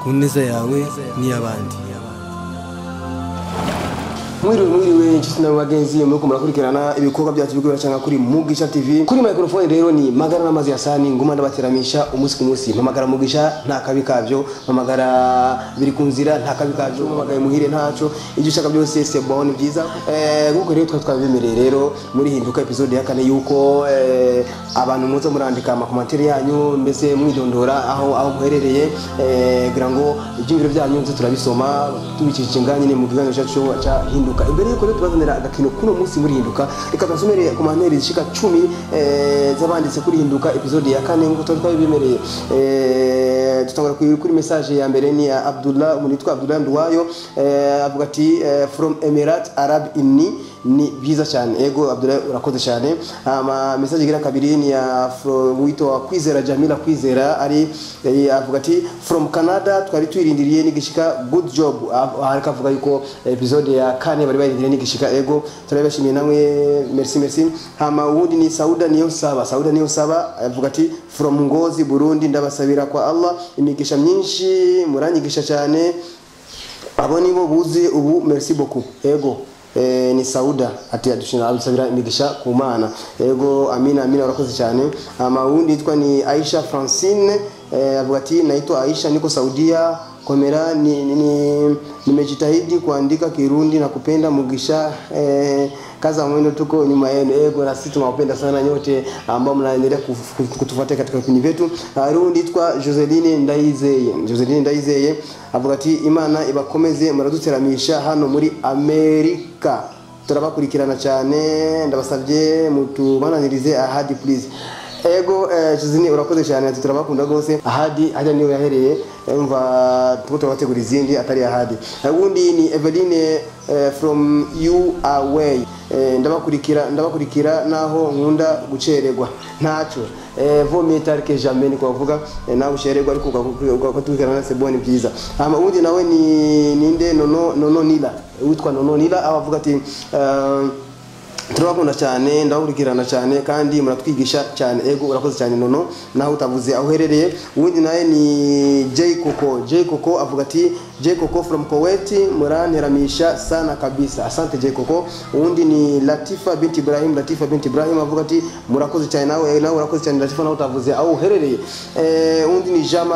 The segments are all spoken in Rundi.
ku neza yawe n'iy'abandi mwiriwe mwiriwe inshuti na bagenzi muriko murakurikirana ibikorwa byacu biriko biracanga kuri mugisha tv kuri microphone rero ni magara n'amazi ya sani nguma ndabateramisha umunsi ku munsi mpamagara mugisha nta kabi kavyo mpamagara biri ku nzira nta kabi kavyo mpamagaye muhire ntaco ibyo ushaka byose c'est bon ni byiza eh nkuko rero twari twabibemereye rero muri hinduka episode ya kane yuko eh, abantu muza murandika amakomantere yanyu mbese mwidondora aho aho muherereye eh, kugira ngo ibyumviro byanyu nze turabisoma tubicishije nganye mu kiganiro cyacu cya hinduka imbere yuko rero tubazanira agakino kuno munsi muri hinduka reka twasomere komantere zishika cumi eh, z'abanditse kuri hinduka episode ya kane nkuko twari twabibemereye eh, tutangura kuri kuri message ya mbere ni ya Abdullah umuntu witwa Abdullah Nduwayo eh, avuga ati eh, from Emirate Arab Uni ni byiza cyane ego Abdullah urakoze cyane ama message igira kabiri ni ya from witwa Kwizera Jamila Kwizera ari eh, avuga ati from Canada twari twirindiriye n'igishika good job ariko avuga yuko episode ya kane bari barindiriye n'igishika ego turabashimiye namwe merci merci hama uwundi ni Sauda niyo saba Sauda niyo saba avuga ati from Ngozi Burundi ndabasabira kwa Allah imigisha myinshi muranyigisha cyane abo nibo buzi ubu merci beaucoup ego eh, ni Sauda ati adushina abisabira imigisha ku mana ego amina amina urakoze cyane ama wundi yitwa ni Aisha Francine eh, avuga ati naitwa Aisha niko Saudia komera ni, ni, ni nimejitahidi kuandika Kirundi na kupenda mugisha eh, kaza mwendo tuko nyuma yenu ego na sisi tunawapenda sana nyote ambao mnaendelea kutufuatia katika vipindi vyetu rundi yitwa Joseline Ndayizeye Joseline Ndayizeye avuga ati imana ibakomeze muraduteramisha hano muri Amerika turabakurikirana cyane ndabasabye mutubananirize ahadi please ego eh, Joseline urakoze cyane ati turabakunda rwose ahadi hajya niyo yahereye umva tuko turabategura izindi atari ahadi ubundi ni Eveline eh, from you away eh, ndabakurikira ndabakurikira naho nkunda gucererwa ntaco eh, vomye tarike jamais ni kuvuga eh, naho ushererwa ariko ugakurikirana na seboni byiza hama ubundi nawe ni ninde nono nono nila witwa nono nila abavuga ati uh, turabakunda cyane ndakurikirana cyane kandi muratwigisha cyane ego urakoze cyane nono naho utavuze aho uherereye ubundi nawe ni J Koko J Koko avuga ati J Koko from Kuwait muranteramisha sana kabisa asante J Koko ubundi ni Latifa binti Ibrahim Latifa binti Ibrahim avuga ati murakoze cyane nawe nawe urakoze cyane Latifa naho utavuze aho uherereye eh ubundi ni Jean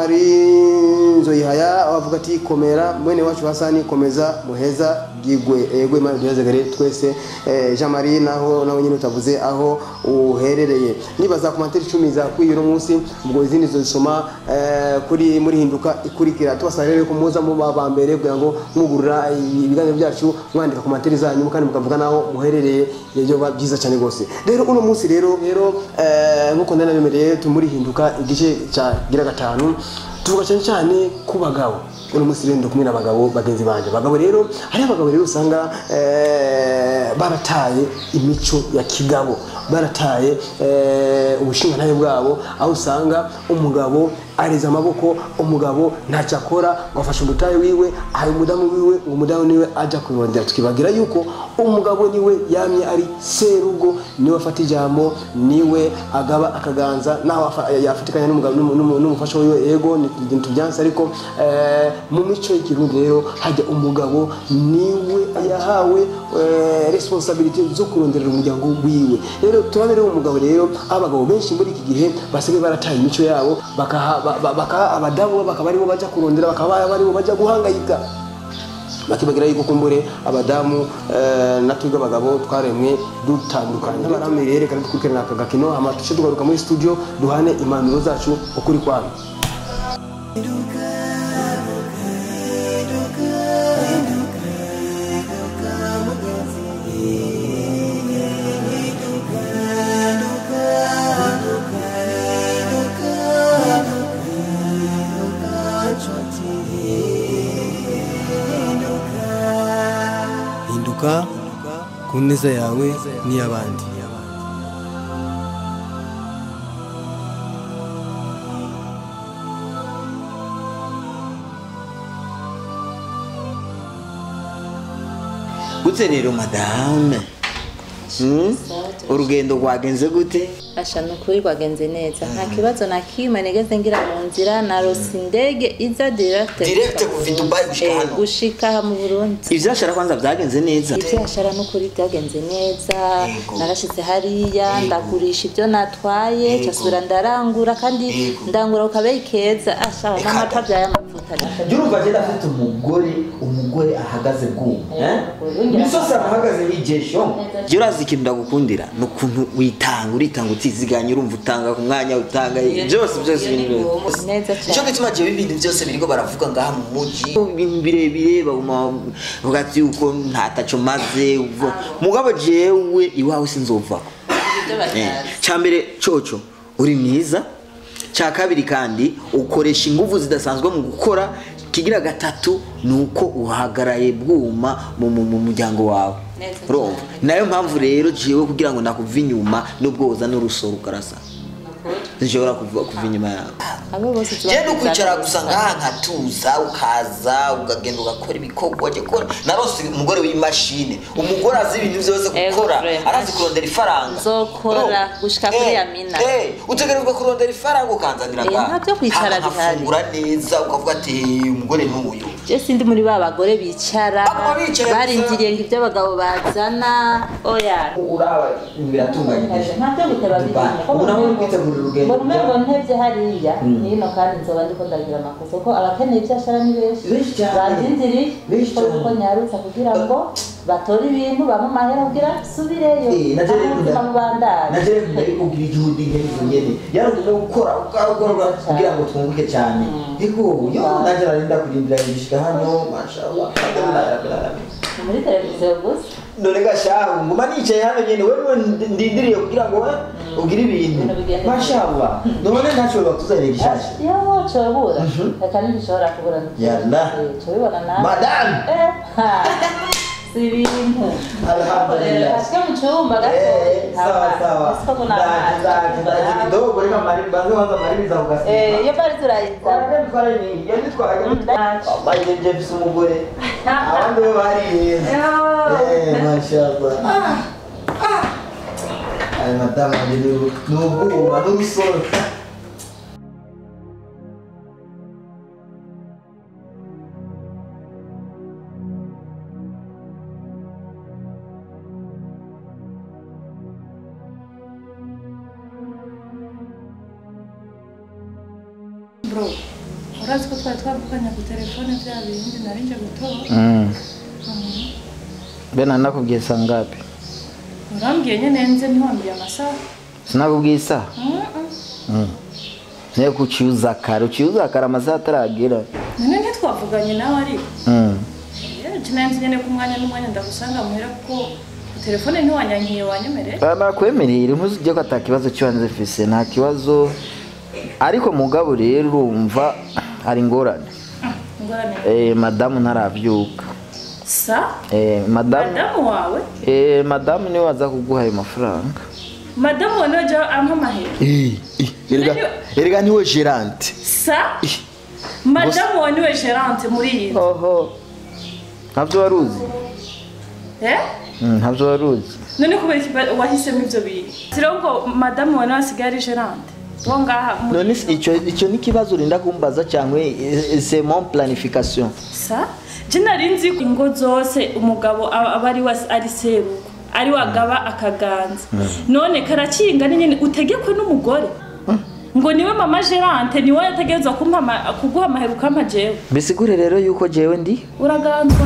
Marie Nzoyihaya avuga ati komera mwene wacu Hasani komeza muheza gigwe ego imana duhezegere twese eh, Jean Marie naho nawe nyine utavuze aho uherereye nibaza komantere icumi za kuri uno munsi ubwo izindi zozisoma eh, kuri muri hinduka ikurikira tubasaba rero ko muza mu ba mbere kugira ngo mwugurura ibiganiro byacu mwandika komantere zanyu kandi mukavuga naho muherereye ibyo byiza cyane rwose rero uno munsi rero rero eh, nkuko ndana bemereye tumuri hinduka igice cya gira gatanu tuvuga cyane cyane ku bagabo uno munsi rero kumwe n'abagabo bagenzi banje abagabo rero hari abagabo rero usanga eh, barataye imico ya kigabo barataye eh, ubushingantahe bwabo aho usanga umugabo areza amaboko umugabo ntacyo akora ngo afashe umutahe wiwe ahaye umudamu wiwe ngo umudamu niwe ajya kurondera tukibagira yuko umugabo niwe yamye ari serugo niwe afata ijambo niwe agaba akaganza naho yafatikanya n'umufasha wiwe yego ni tubyanse ariko eh, mu mico y'ikirundi rero hajya umugabo niwe yahawe eh, responsibility zo kuronderera umuryango wiwe rero turabona rero umugabo rero abagabo benshi muri iki gihe basigaye barataye imico yabo bakaha bakaha abadamu bakaba aribo bajya kurondera bakaba aribo bajya guhangayika bakibagira yuko kumbure abadamu na twebwe abagabo twaremwe dutandukanye n'abaramire yerekana dukurikirana aka gakino hama tuce tugaruka muri studio duhane impanuro zacu ukuri kwabo hinduka ku neza yawe n'iy'abandi gute rero madame Hmm? sawa urugendo rwagenze gute asha ni ukuri rwagenze neza nta kibazo na kimwe nigeze ngira mu nzira narose indege iza direct Direct kuva i Dubai gushika Eh, hano. gushika aha mu burundi ivyashara kwanza vyagenze neza ivyashara n'ukuri byagenze neza Yego. narashitse hariya ndagurisha ibyo natwaye Yego. casubira ndarangura kandi Yego. ndangura ku kabeyi keza asha Eka. n'amata vy'ayamavuta Jurumva je ndafite umugore umugore ahagaze bwuma Eh, misosi ahagaze nk'ijesho je urazi ikintu ndagukundira ni ukuntu witanga uritanga utiziganya urumva utanga ku mwanya utanga byose byose ibintu byose neza nicyo cyane gituma jewe ibintu byose biriko baravuga ngaha mu muji ibintu birebire baguma bavuga ati yuko ntataco maze uva- mugabo jewe iwawe sinzovako ibyo batazi cyambere coco uri mwiza cya kabiri kandi ukoresha ingufu zidasanzwe mu gukora kigira gatatu ni uko uhagaraye bwuma mu mu- mu muryango wawe Neza urumva cyane. nayo mpamvu rero jewe kugira ngo nakuva inyuma nubwo woza n'urusoro ukarasa zishobora kuva kuva inyuma yawe abo bose tuba je no kwicara tuzi gusa ngaha nkatuza ukaza ukagenda ugakora ibikorwa je kora narose umugore w'imashine umugore azi ibintu byose Ego, gukora vraiment. arazi kurondera ifaranga Nzokora Urumva? gushika kuri Eh, ya mina. eh, utegerezwa kurondera ifaranga ukanzanira Eh, ngaha. nta byo kwicara Hama bihari. nkafungura neza ukavuga ati "Eh, umugore n'uyu je sindi muri ba bagore bicara Baguma bicaye barindiriye ngo ibyo abagabo bazana oya uraba biratunganye ntabyo guteba biriya ubu nawe uri kwitegura urugendo ngo umengo ntevye hariya hino kandi nzoba ndiko ndagira amakosa kuko abakeneye ibyo ashara ni benshi Benshi cyane. bandindiriye Benshi ko cyane. uko nyarutsa kugira ngo batore ibintu bamwe amahera kugira subireyo Eh, na Jerry aho ubuzima bubandanye na Jerry kunda kugira igihudi nk'ibyo nyene yaragomba gukora ukakora kugira ngo twunguke cyane ego yo nanjye narinda kurindira igishika hano mashallah Ni muri televiziyo gusa none gashahu nguma nicaye hano nyene wewe ndindiriye kugira ngo we ugire ibintu Ibintu bigende mashallah none ntacyo batuzanira gishasha iyo cobura reka ntigishobora kubura Yalla. cobibona nawe Madame. Eh, ha. si ibintu Alhamdulillah. kasike mu cyumba Eh, sawa sawa gato ndaje ndaje ndaje kidogo reka mari banze kwanza maririza ugasiba iyo bari turayiza Twarabitwara ni yanditwaye wabaye nje mfise umugore abandi bo bariyenze eh mashallah ay madamu wanjye ni ni ubwuma n'urusoro bro urazi ko twari twavuganye ku telefone bya bindi nari nje gutora bena nakubwiye saa ngapi urambwiye nyine nze ntiwambwiye amasaha sinakubwiye isaha Mm-mm. niyo kucyuza kare ucyuza kare amasaha ataragera none ntitwavuganye nawe ariko Mm. kinanzi nyine ku mwanya n'umwanya ndagusanga muhera kuko ku telefone ntiwanyankiye wanyemereye Ah, nakwemereye ntuzijye ko ata kibazo cy'ibanze fise nta kibazo ariko mugabo rero urumva hari ingorane ingorane eh, madamu ntarabyuka sa eh, madamu madamu wawe eh, madamu niwe waza kuguha ayo mafaranga madamu wawe niwe jya ampa amahera erega niwe gerante sa madamu wawe niwe gerante muri iyi nzu oho ntabyo wari uzi eh Mm, ntabyo wari uzi none kubera iki ba- wahisemo ibyo bintu siriho ngo madamu wawe nawe asigaye ari gerante wo ngaha muri none se icyo icyo ni ikibazo urinda kumbaza cyangwa eh, c'est mon planification sa je nari nzi ko ingo zose umugabo aba aba ari we ari serugo ari wagaba akaganza none karakinga ni nyine utegekwe n'umugore ngo niwe mama gerante niwe yategerezwa kumpa ama- kuguha amahera ukampa jewe bisigure rero yuko jewe ndi uraganzwa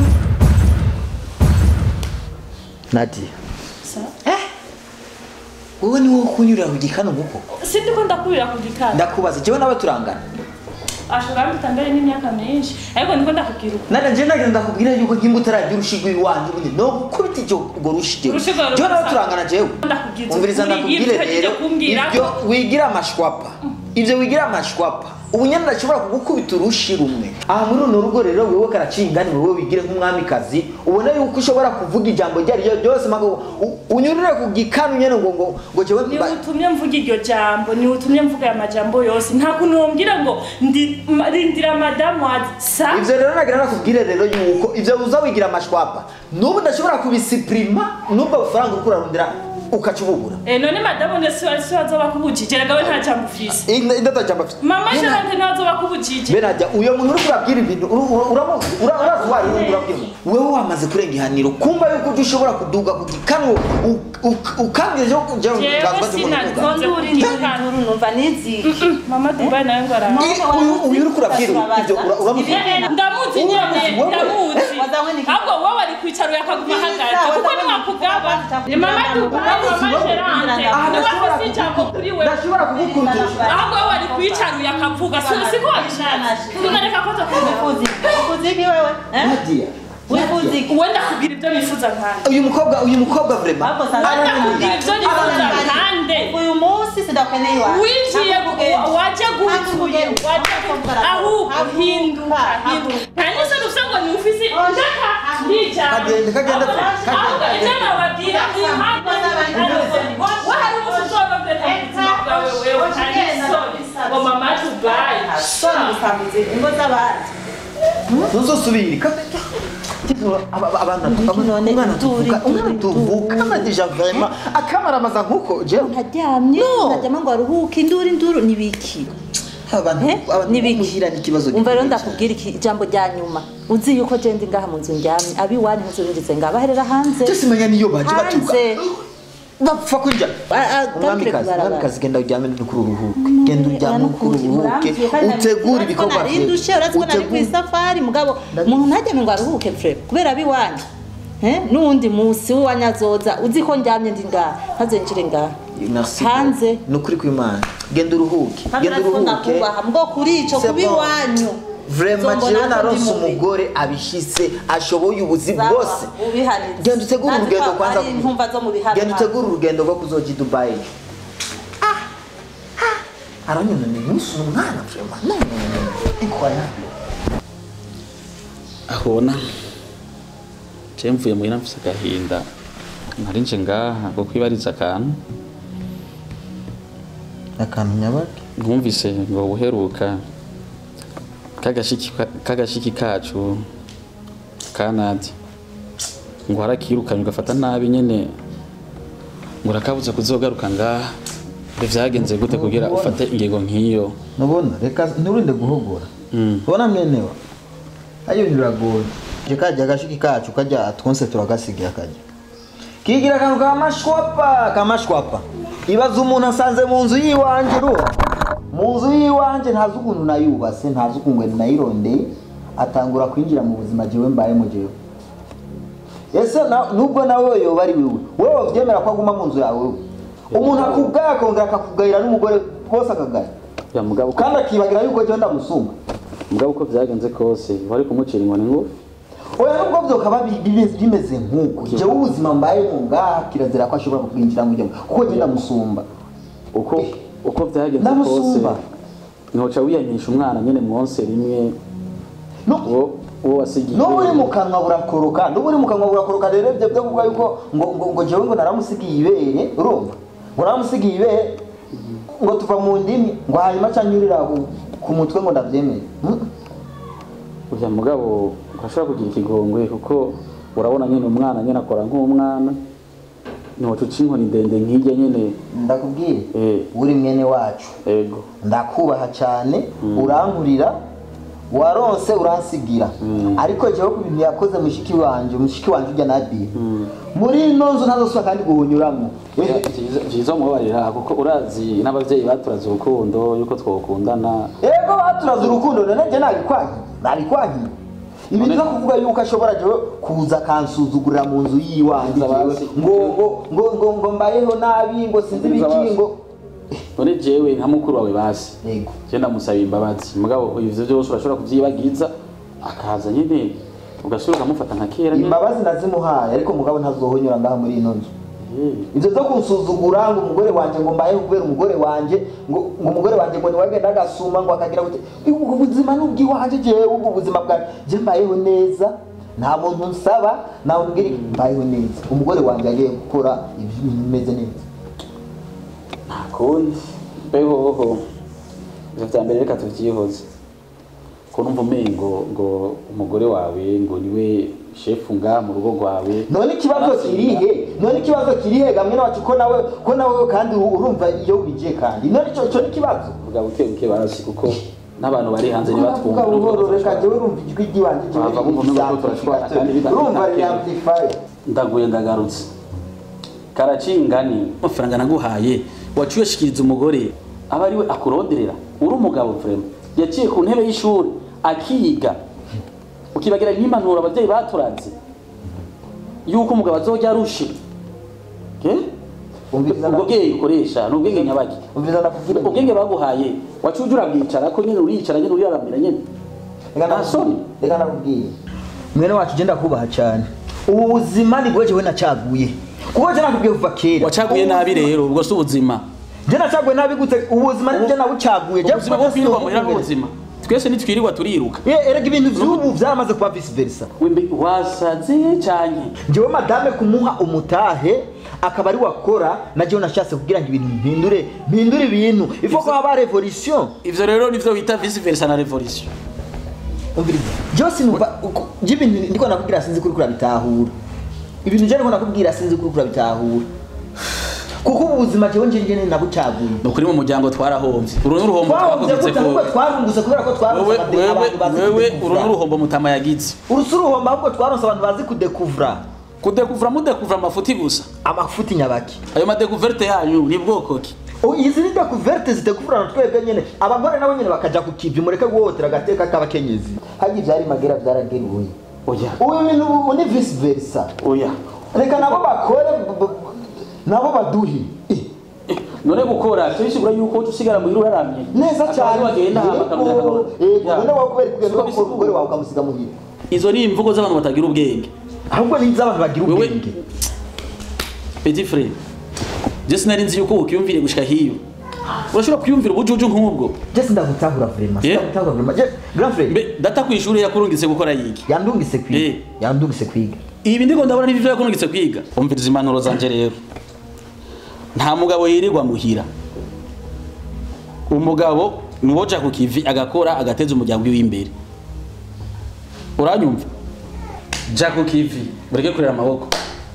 nadia sa wowe ni wowe kunyurira ku gikano nguko sindi ko ndakubira ku gikanda ndakubaza jewe nawe turangana ashobora mpita mbere n'imyaka myinshi ariko ndiko ndakubwira uko nana je nagenda ndakubwira yuko nkimba utaragira urushigo iwanjye ubundi no kubita icyo urwo rushige Urushigo ruri jewe nawe gusa. turangana jewe Ndakubwiza umviriza ukuri, ndakubwire ibyo uhejeje rero kumbwira ibyo ko- wigira amashwapa ibyo wigira amashwapa ubu nyine ndashobora kugukubita urushi rumwe aha muri runo rugo rero wewe karacingani wowe wigire nk'umwamikazi ubone yuko ushobora kuvuga ijambo iryo ari ryo ryose mago u- unyurire ku gikanu nyene ngo ngo ngo jewe niwe utumye mvuga iryo jambo niwe utumye mvuga aya majambo yose nta kuntu wombwira ngo ndi ma- rindira madamu wazi sa ivyo rero nagira nakubwire rero yuko ivyo uza wigira amashwapa n'ubu ndashobora kubisipurima n'ubwo bufaranga uriko urarondera ukaca ububura Eh, none madamu ne si si wazoba kubujije rega we nta jambo ufise indatacamba afite mama sharante ntiwazoba kubujije benajya uyo muntu uri kurabwira ibintu uru- uru- uramuzi ura- urazi uwo ari we urabwira wewe wamaze kurenga ihaniro kumva yuko ujya ushobora kuduga ku gikanwa ukambwira ejo kujya mu Jewe ganza sinagonze nduri nduri nduri numva niziki mama dubai nawe ngo araha uyu uri kurabwira ibyo ura- uramuzi ndamuzi nyene ndamuzi ahubwo wowe ari kwicara uyakaguma ahagaze kuko niwakugaba ni mama dubai mama sharante niwe afise ijambo kuri we ndashobora kugukundisha ahubwo wowe ari kwicara uyakavuga Si- siko wabishatse tunareka ko tukuvuga wifuziki wewe eh? Nadia, wifuziki wenda kugira ibyo nifuza nkande uyu mukobwa uyu mukobwa vrema Hapo sasa wenda kugira ibyo nifuza nkande uyu munsi sidakeneye iwawe winjiye wajya gutuye ahubwo hinduka hinduka nta n'isoni ufite ngo ni ufise ndaka ndijana Kagende, kagende, kagende. ahubwo ibyo nababwira impamvu we hari umuntu uzobabwira mu buzima bwawe wewe nta n'isoni ngo mama tubaye soni gusambiza ingo z'abandi ntuzosubire none umwana turi, tuvuka umwana turi, tuvuka amadija vrema akamaramaza nkuko jewe ntaryamye No. ntaryama ngo aruhuke induru induru nibiki abantu Eh? abantu Nibiki? muhira ni ikibazo umva rero gikomeye ndakubwira iki ijambo rya nyuma uzi yuko je ndi ngaha mu nzu ndyamye abiwanyu ntuzungize ngaha baherera hanze cyose menya niyo baje batuka hanze bapfa kurya Ah, ah, garukire umwamikazi kubarabara. umwamikazi genda uryame kuri uruhuke genda uryame kuri uruhuke utegure ibikorwa vyawe. narindushe uretse ko nari ku Utegure- isafari mugabo umuntu ntajyame ngo aruhuke fure kubera abiwanyu Eh, n'uwundi munsi w'iwanyazoza uzi ko ndyamye ndi ngaha ntazenjire ngaha Merci hanze beaucoup. ni ukuri kw'imana genda uruhuke kandi genda natwe uruhuke ndakubaha mbwo kuri ico C'est kuba bon. iwanyu vraiment Nzombona jewe ko ndi naronse mubi. umugore abishitse ashoboye ubuzi Sawa, bwose ubihanitse. genda utegure Nazi urugendo ko kwanza ari intumva zo mu biharuro. genda utegure urugendo rwo kuzoja i dubayi aranyona ni umunsi umwana vraiment non non non non incroyable ahona je mvuye muhira mfise agahinda nari nje ngaha ngo kwibariza akantu akantu nyabaki nkumvise ngo uheruka kagashiki kagashiki kacu kanadi ngo harakirukanye ugafata nabi nyene ngo urakabuza kuzogaruka ngaha ngo vyagenze gute kugira ufate ingingo nk'iyo nubona reka nturinde guhogora Mm. ubona mwenewa ayo biragoye je kajya agashiki kacu kajya twonse turagasigira kajya kigira akantu kamashwapa kamashwapa ibaza umuntu asanze mu nzu yiwanje ruha mu nzu yiwanje ntazi ukuntu nayubase ntazi ukuntu nayirondeye atangura kwinjira mu buzima jewe mbayemo jewe ese na- nubwo nawe yoba ari wewe wowe wavyemera ko aguma mu nzu yawe wewe umuntu akubwaya akongera akakugayira n'umugore bose akagaya ya mugabo ko- kandi akibagira yuko jewe ndamusumba mugabo uko vyagenze kose wari kumucira inkoni ngufi oya nubwo byokaba bi- bimeze- bimeze nk'uko jewe ubuzima mbayemo ngaha kirazira ko ashobora kubwinjira ngo kuko je ndamusumba uko uko vyagenze kose Ndamusumba. ntoca wiyankisha umwana nyene mwonse rimwe No- uwo uwo wasigiye n'ubu uri mu kanwa burakoroka n'ubu uri mu kanwa burakoroka rero ibyo byo kuvuga yuko ngo ngo ngo jewe ngo naramusigiye ibere urumva ngo naramusigiye ibere ngo tuva mu ndimi ngo hanyuma acanyurira ku- ku mutwe ngo ndabyemere Mm. urya mugabo urashobora kugira ikigongwe kuko urabona nyene umwana nyene akora nk'umwana ntoca uca inkoni ndende nk'irya nyene ndakubwire Eh. uri mwene wacu ego ndakubaha cyane urankurira waronse uransigira ariko jewe ku bintu yakoze mushiki wanje mushiki wanje ujya nadiye muri ino nzu ntazosubira kandi guhunyuramo Eh, vyiza umubabarira kuko urazi n'abavyeyi baturaze urukundo yuko twokundana ego baturaze urukundo none je nabikwanyi nabikwanyi ibi None- no kuvuga yuko ashobora jewe kuza akansuzugurira mu nzu yiwanjye Nza jewe basi. ngo ngo ngo ngo ngo mbayeho nabi ngo sinzi Nza ibiki basi. ngo none jewe nka mukuru wawe basi ego je ndamusaba imbabazi mugabo ivyo vyose urashobora kuvyibagiza akaza nyene ugasubira ukamufata nka kera nyene imbabazi nazimuhaye ariko mugabo ntazohonyura ngaha muri ino nzu Eh, ibyo byo kunsuzugura ngo umugore wanjye ngo mbayeho kubera umugore wanjye ngo ngo umugore wanjye ngo niwagenda agasuma ngo akagira gute ubu buzima ni ubw'iwanjye jewe ubu buzima bwanjye je mbayeho neza nta muntu nsaba nawe umbwira mbayeho neza umugore wanjye agiye gukora ibintu bimeze neza nta kundi behoho ivyo vya mbere reka tuvyihoze ko numva umengo ngo umugore wawe ngo niwe shefu ngaha mu rugo rwawe none ikibazo kirihe none ikibazo kiri he gamwe nawacu ko nawe ko nawe kandi urumva iyo wigiye kandi none ico ico ni ikibazo mugabo buke buke barazi kuko n'abantu bari hanze Kuvuga ntibatwumva buhoro reka jewe urumva ijwi ry'iwanje jewe Bava bumva umengo ko turashwana kandi biba- urumva riri amplifier ndaguye ndagarutse karacingani amafaranga naguhaye waciye uyashikiriza umugore aba ariwe akuronderera uri umugabo vrema yaciye ku ntebe y'ishuri akiga ukibagira n'impanuro ababyeyi baturanze yuko umugabo azojya arushe Eh? umviriza ubwo bwenge ukoresha ni ubwenge nyabaki umviriza nakubwira ubwenge baguhaye waciye ujya urabwicara ko nyine uriyicara nyine uriyaramira nyine reka nta soni reka nakubwire mwene wacu genda kubaha cyane ubu buzima ni bwo jewe nacaguye kuko je nakubwiye kuva kera wacaguye nabi rero ubwo si ubuzima je nacaguye nabi gute ubuzima ni je nabucaguye je ubuzima bwo kwirirwa muhera n'ubuzima twese ntitwirirwa turiruka ye erega ibintu vy'ubu vyaramaze kuba vice versa wembe wasaze cyane jewe madame kumuha umutahe akaba ari wakora na jewe nashatse kugira ngo ibintu mpindure mpindure ibintu ifo ko haba revolution ivyo rero nivyo bita vice versa na revolution umviriza jewe sinumva uko- je ibintu ndiko nakubwira sinzi kuri kurabitahura ibintu je ndiko nakubwira sinzi kuri kurabitahura kuko ubu buzima jewe nje njene nabucaguye ni ukuri mu muryango twarahombye uru n'uruhombo twahomvye twakugize gute ahubwo ko twarungutse kubera ko twaronse wewe abade- wewe abantu bazi wewe uru kudekuvura. n'uruhombo mutama yagize urusi uruhombo ahubwo twaronse abantu bazi kudekuvura kudekuvura mudekuvura amafuti gusa amafuti nyabaki ayo madekuverte yanyu ni bwoko ki O, izi ni dekuverte zidekuvura na twebwe nyene abagore nabo nyene bakaja ku kivi mureke guhohotera agateka k'abakenyezi harya ivyari magera vyarageruye oya ubu bintu ubu ni vice versa oya reka nabo bakore b- b- nabo baduhe Eh, none gukora tubishigura yuko uca usigara muhira uraramye neza Akaba cyane ari wagenda hama akamenya Yego, akamaro. yego, Ya. none wowe kubera kugenda Siko ugakora bisigura. umugore wawe ukamusiga muhira izo ni imvugo z'abantu batagira ubwenge ahubwo ni iz'abantu bagira wewe ubwenge petit frere je sinari nzi yuko ukiyumvire gushika hiyo urashobora kwiyumvira ubujuju nk'ubwo je sindagutahura vrema Yeah. sindagutahura vrema je grand frère mbe data ku ishuri yakurungitse gukora yiki yandungise Eh. kwiga yandungise kwiga ibi ndiko ndabona n'ivyo yakurungitse kwiga umviriza impanuro zanje rero nta mugabo yirirwa muhira umugabo niwoja ku kivi agakora agateza umuryango wiwe imbere uranyumva ja ku kivi mureke kurera amaboko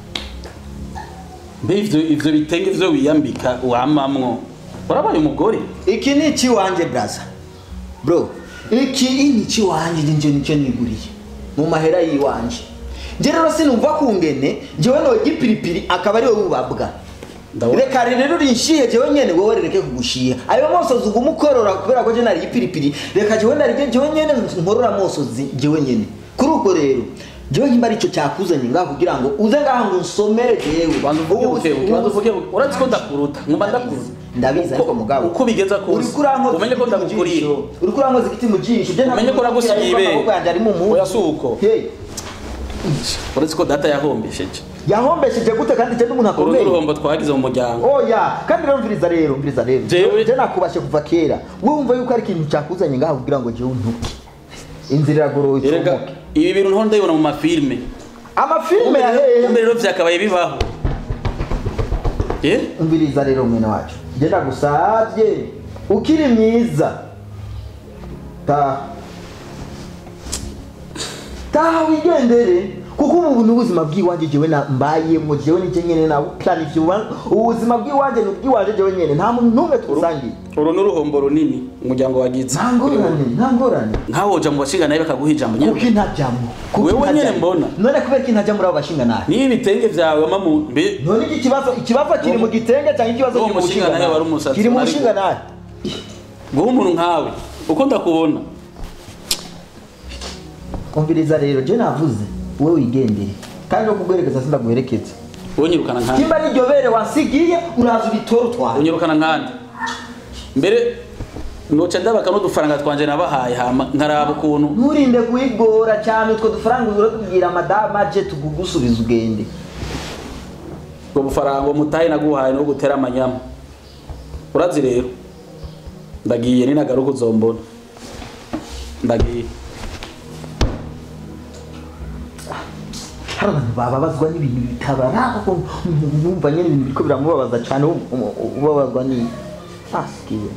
mbe ivyo ivyo bitenge vyo wiyambika wamamwo urabaye umugore iki ni iki wanje braza bro iki ni iki wanje nje nicyo niguriye mu mahera yiwanje nje rero sinumva kungene jewe no gipiripiri akaba ari wowe ubabwa Ndabona. reka rero rinshiye jewe nyene wowe rereke kugushiya ayo mosozi uguma ukorora kubera ko je nari gipiripiri reka jewe nari jewe nyene nkorora mosozi jewe nyene kuri ubwo rero jewe nkimba arico cyakuzanye ngaha kugira ngo uze ngaha ngo nsomere jewe banza uvuge Ubu- buke buke banza uvuge buke urazi ko ndakuruta ngomba ndakuruta ndabizi ariko mugabo uko bigeza kose uriko urankoza umenye ko igiti mu ndagukuriye jisho. uriko urankoza igiti mu jisho je Umenye ko nagusigiye ibere. amaboko yanjye ari mu muzi Oya, si uko. Hey, urazi ko data yahombesheje yahombesheje gute kandi je n'umuntu uru akomeye n'uruhombo twagize mu muryango oya kandi rero mviriza rero mviriza rero Jewe- je nakubashe kuva kera wowe wumva yuko ari ikintu cyakuzanye ngaha kugira ngo jewe ntuke inzira iragoroye erega icomoke ibi bintu nto ndabibona mu mafilme amafilme ya hehe kumbe rero vyakabaye bibaho eh umviriza rero mwene wacu je ndagusavye ukiri mwiza taha taha wigendere kuko ubu ni ubuzima bw'iwanjye jewe na mbayemo jewe nije nyene na planifiye ubuzima bw'iwanjye ni ubw'iwanjye jewe nyene nta muntu n'umwe tusangiye uru n'uruhombo runini umuryango wagize nta ngorane nta ngorane nkaho woja mu bashinga nawe bakaguha ijambo nyine kuko intajyamo kuko Wewe nyene intajyamo. mbona. none kubera ko intajya muri abo bashinga nabi niyo ibitenge vyawe mamu mbe none iki kibazo ikibazo kiri mu gitenge cyangwa ikibazo Uwo kiri mu mushinga bushinga nawe wari nabi umusatsi, kiri mu ariko- bushinga nabi guha umuntu nkawe uko ndakubona umviriza rero je navuze wowe wigendere kandi no kuguherekeza sindaguherekeza wonyirukana nkandi kimba n'iryo bere wasigiye uraza uritore utware unyirukana nkandi mbere noca ndabaka n'udufaranga twanje nabahaye hama nkaraba ukuntu nturinde kuyigora cyane utwo dufaranga uratubwira madama je tugugusubiza ugende ubwo bufaranga umutahe naguhaye no gutera amanyama urazi rero ndagiye ninagaruka uzombona ndagiye hari abantu bababazwa n'ibintu bitabaraba ko bumva nyine ibintu biriko biramubabaza cyane u- u- ubabazwa ni asikiwe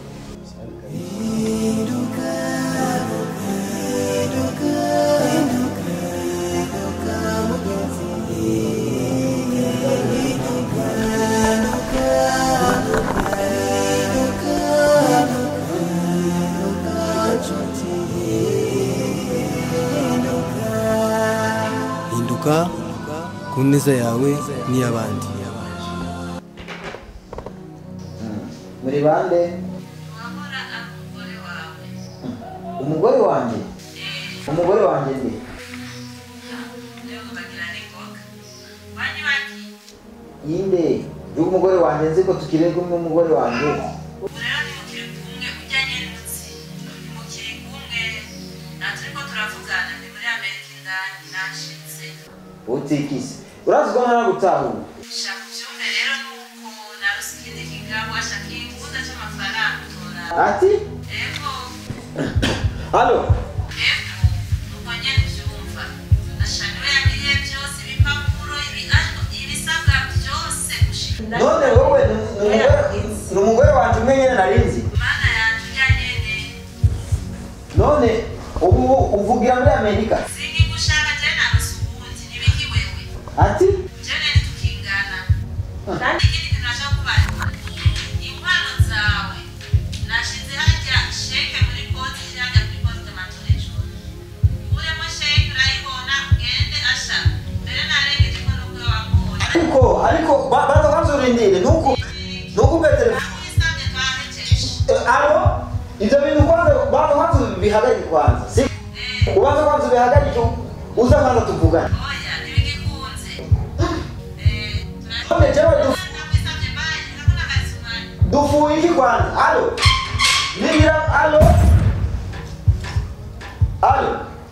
ku neza yawe n'iy'abandi muri bande umugore wanjye umugore wanjye ni yinde yuko umugore wanjye nzi ko tukiri kumwe n'umugore wanjye utikise urazi ko ntara gutahura ati halo none wowe ni umugore- ni umugore wanjye umwe nyine narinzi none ubu uvugira muri amerika ati kandi ikindi kintu nashaka kubaza inkwano zawe nashize hajya sheke muri konti iri hajya kuri konti d'amatorejoro uremo sheke urayibona ugende asha mbere narengeje ko nubwo wamubonye ariko ariko ba- baza kwanzurindire nuko nuko ubwe telefone urisabye twahejeje alo ibyo bintu kwanza baza kwanza bihagarike kwanza si ubanza kwanza bihagarike uza kwanza tuvugane oya ntibigikunze eh none jewe du- nakwisabye bayi ndakunda akazi umwanya dufuye iki kwanza alo nibira alo alo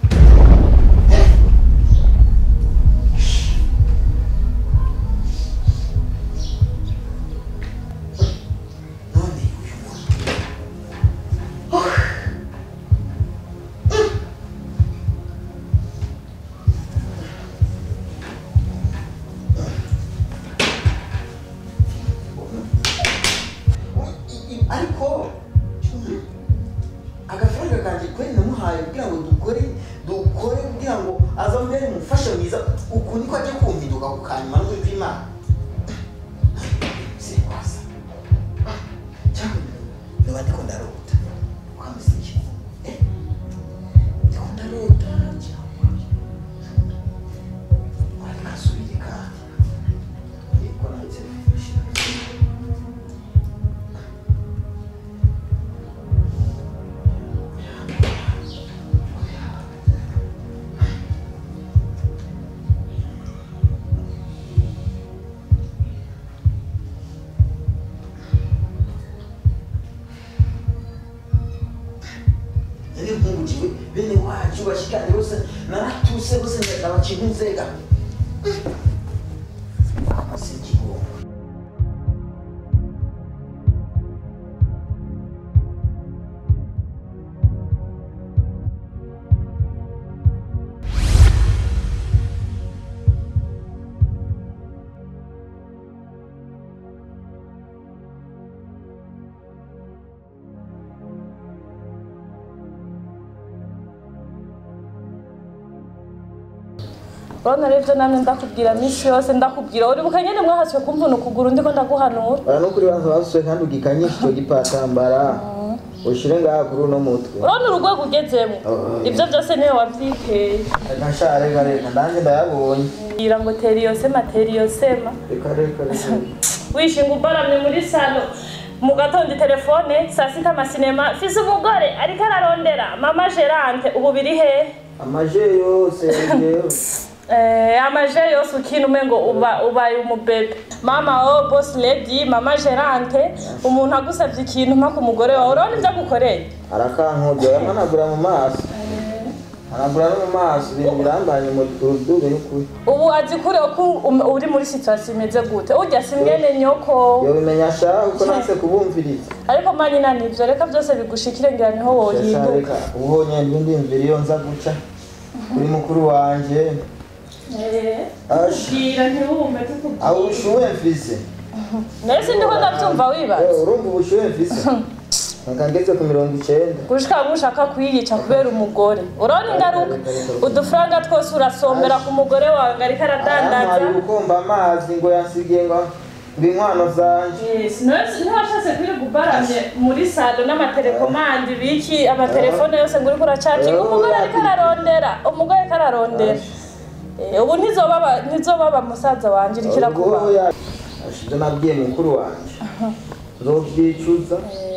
none uyu muntu ariko agafaranga kanjye kweri namuhaye kugira ngo dukore dukore kugira ngo azambere umufasha mwiza uku niko ajya kumpiduka ku kanyuma n'ukuri kw'imana sirikwasa cyangwa niba ndiko ndarota ukamusiki eh ndiko ndarota cyangwa ariko asubire kandi yego na telefone nari nkungukiwe bene wacu bashikanye bose naratuse bose ndabakintu nzega sinkigonga urabona rero ibyo namwe ndakubwira minsi yose ndakubwira uribuka nyine mwahaswe kumvuna ukuguru ndiko ndaguhanura bara no kuri banza basuye kandi ugikanyisha icyo gipatambara ushire ngaha kuri uno mutwe urabona urugwego ugezemo ibyo byose niwe wabyiteye reka sha reka reka ndanjye ndayabonye bwira ngo tera iyo sema tera iyo sema reka reka reka wishinga ubaramye muri salo mu gatondo telefone saa sita amasinema fise umugore ariko ararondera mama gerante ubu biri hehe amaje yose yewe Eh, amaje yose ukina umengo uba ubaye umubebe mama o boss lady mama gerante umuntu agusabye ikintu mpa ku mugore wawe urabona ibyo agukoreye arakankurya yamanagura mu maso anagura no mu maso ibintu birambanye mu rudubi y'ukuri ubu azi kure ko um- uri muri situation imeze gute urya si mwene nyoko yobimenya ashaka kuko natse kubumviriza ariko manina nivyo reka byose bigushikire ngira niho Shasha, wohinduka reka ubonye ndindimvira iyo nza guca kuri mukuru wanje Asha. bwira ntiwume aho tukubwira ubushuhe mfise nawe sindiko ndabyumva wibaza Eh, urumva ubushuhe mfise nka ngeze ku mirongo icenda gushika ngo ushaka kuyiyica kubera umugore urabona ingaruka udufaranga twose urasombera ku mugore wawe ngo ariko aradandaza arampaye ubukomba amazi ngo yansigiye ngo ngo inkwano zanje Yes, ntiwashatse ntiwashatse kwirirwa ubaramye muri salo n'amatelekomandi biki amatelefone yose ngo uriko uracacinga umugore ariko ararondera umugore ariko ararondera Eh, ubu ntizobaba ntizobaba musaza wanje irikira kuba Oya, ashize nabwiye mukuru wanje nzovyicuza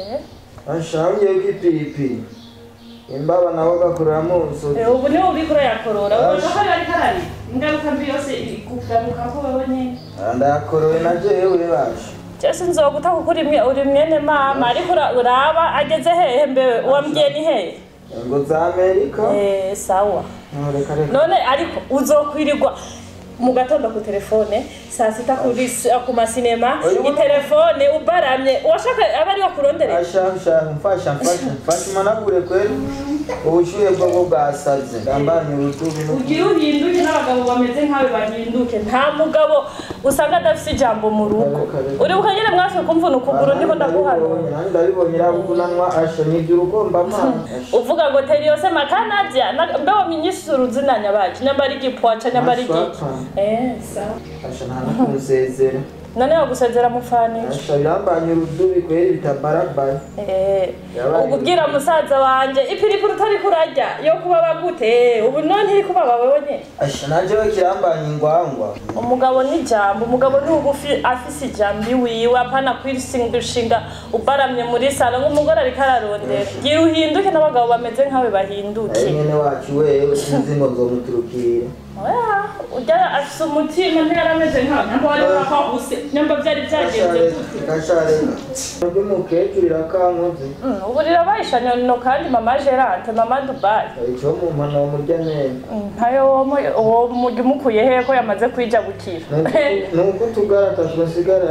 ashangiye kw'ipiripiri imbaba nabo gakoreramo umusozi Eh, ubu niwe ubikora yakorora ubona ko ari karari ingaruka mbi yose ikugaruka ko wewe nyene ndayakorowe na jewe basha Jese nzoguta kuko uri mwe- uri mwene mama ariko ura- uraba ageze hehe mbewe uwambwiye ni hehe ngo za amerika Eh, sawa No, reka reka none ariko uzokwirirwa mu gatondo ku telefone saa sita kuri s- ku masinema Oya, ubona- itelefone ubaramye uwashaka aba ari wakurondere asha asha mfasha mfasha mfasha umanagure kweli ubushuhe bwo bwo bwasaze ndambanye urutugu no ugira uhinduke n'abagabo bameze nkawe bahinduke nta mugabo usanga adafite ijambo mu rugo uribuka nyine mwase kumvuna ukuguru ndiko ndaguhanura nanjye ndabibonye irabunanwa asha nibyo urugomba amazi uvuga ngo teri yose makanajya na- mbeho minyisuru zinanya bacu nyamba ari igipwaca nyamba ari igiki eh sawa asha nta no kumusezera none wagusezera mufanisha asha birambanye urudubi kweli bitabarabaye Eh, Yabaye. ukubwira musaza wanje ipiripiri utari kurarya yo kubaba gute ubu none iri kubaba wewe nyene asha nanje we kirambanye ingwangwa umugabo ni ijambo umugabo ni ugufi afise ijambo iwiwe apana kwisingushinga ubaramye muri salo nk'umugore ariko ararondera gira uhinduke n'abagabo bameze nkawe bahinduke ari mwene wacu wewe sinzi ngo nzomuturukira Oya, ujya afise umutima ntiyarameze nkawe nyamba wari wakahuse nyamba vyari vyagenze gute gashareka ry'umukecuru irakankoze Mm, ubu rirabayishanya no kandi mama gerante mama dubai icyo mu mpano murya neza ntayo uwo mujya umukuye he ko yamaze kwija gukira ni uko tugarata tugasigara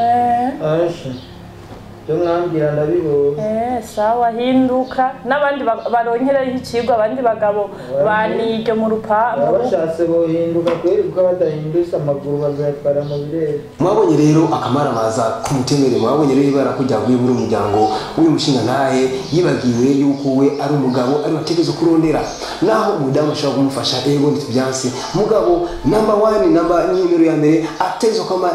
Eh, asha byo mwambwira ndabibonye eh, sawa hinduka n'abandi ba- baronkereho ikigwa abandi bagabo baniryo mu baba rupangu bashatse bohinduka kweri kuko badahindutse amaguru bazayatwara mu birere mwabonye rero akamaramaza k'umutemere mwabonye rero ibara kujya muri umuryango w'uyu mushinga ntahe yibagiwe yuko we ari umugabo ari wategereje kurondera naho umudamu ashobora kumufasha ego ntitubyanse mugabo namba wani namba nimero ya mbere atezwa kwama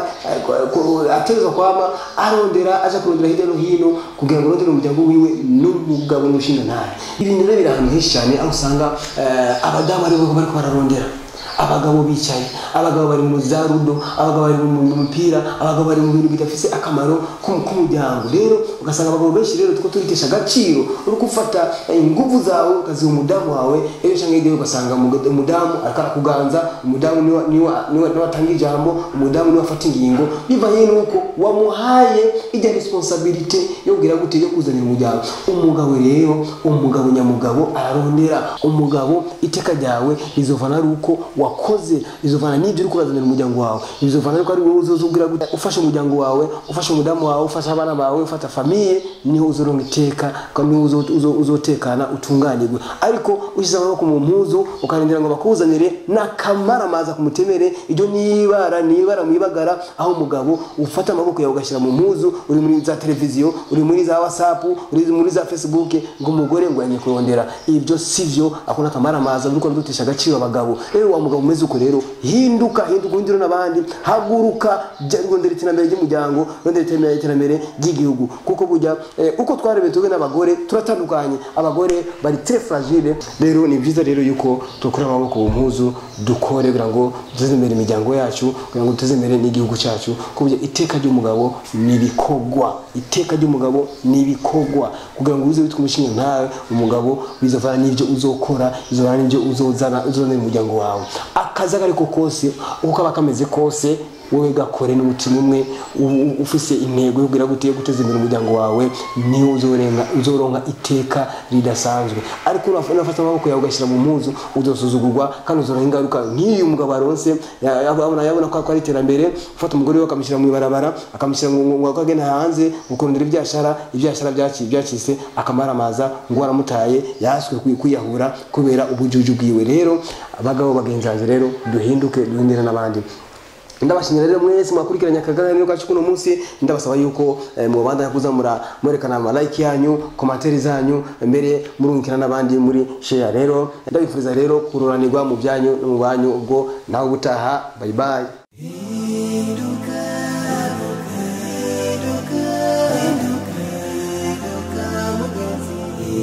atezwa kwama arondera aja kurondera hirya no hino kugira ngo arondere umuryango wiwe n'umugabo n'umushinga ntahe ibintu rero biri ahantu henshi cyane aho usanga eh, abadamu aribo bariko bararondera abagabo bicaye abagabo bari mu za rudo abagabo bari mu mu mupira abagabo bari mu bintu bidafise akamaro k'um- k'umuryango rero ugasanga abagabo benshi rero tuko tubitesha agaciro uri gufata eh, inguvu zawe ukaziha umudamu wawe ejo cyangwa hirya ugasanga umuga- umudamu ariko arakuganza umudamu niwe niwe niwe niwe atanga ijambo umudamu niwe afata ingingo bivanye n'uko wamuhaye ijya responsabilite yo kugira gute yo kuzanira umuryango umugabo rero umugabo nyamugabo ararondera umugabo iteka ryawe rizovana ari uko wakoze rizovana n'ibyo uri kurazanira umuryango wawe rizovana ariko ari wowe uzoza ubwira gute ufasha umuryango wawe ufasha umudamu wawe ufasha abana bawe ufata famiye niho uzoronka iteka kandi niho uzo- uzo- uzotekana utunganirwe ariko ushyize amaboko mu mpuzu ukarindira ngo bakuzanire n'akamaramaza ku mutemere iryo nibara nibara mwibagara aho umugabo ufata amaboko yawe ugashyira mu mpuzu uri muri za televiziyo uri muri za whatsapp uri muri za facebook ngo umugore ngo yanye kurondera ibyo sivyo ako n'akamaramaza uriko dutesha agaciro abagabo rero wa mugabo umeze uko rero hinduka hinduka undi n'abandi haguruka jya rondera iterambere ry'umuryango rondera iterambere iterambere ry'igihugu kuko burya eh, uko twarebeye tube n'abagore turatandukanye abagore bari très fragile rero ni byiza rero yuko dukura amaboko mu mpuzu dukore kugira ngo duteze imbere imiryango yacu kugira ngo duteze imbere n'igihugu cyacu ku buryo iteka ry'umugabo ni ibikorwa iteka ry'umugabo ni ibikorwa kugira ngo uze witwa umushinga ntawe umugabo bizovana n'ibyo uzokora bizovana n'ibyo uzozana uzozanira umuryango wawe akazi ako ariko kose uko kaba kameze kose wowe gakore n'umutima umwe u- u- ufise intego yo kugira gute yo guteza imbere umuryango wawe niho uzorenga uzoronka iteka ridasanzwe ariko uraf- urafata amaboko yawe ugashyira mu mpuzu uzosuzugurwa kandi uzoronka ingaruka nk'iyo umugabo aronse ya- yabona yabona ko ko ari iterambere ufata umugore we akamushyira mu ibarabara akamushyira ngo ngo akagenda hanze ukurondera ibyashara ibyashara byaki byacitse akamaramaza ngo waramutaye yaswe kwi- kwiyahura kubera ubujuju bwiwe rero abagabo bagenzi banjye rero duhinduke duhindure n'abandi ndabashimira rero mwese mwakurikiranye akaganiro kacu kuno munsi ndabasaba yuko eh, mubandanya kuza mura mwerekana ama like yanyu komantere zanyu mbere murungikira n'abandi muri share rero ndabifuriza rero kururanirwa mu byanyu no mu banyu ubwo nawe ubutaha bye bye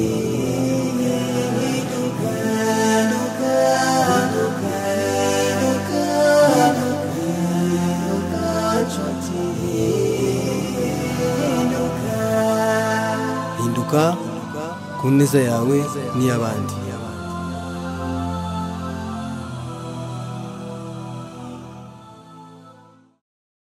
Hinduka impanuka ku neza yawe n'iy'abandi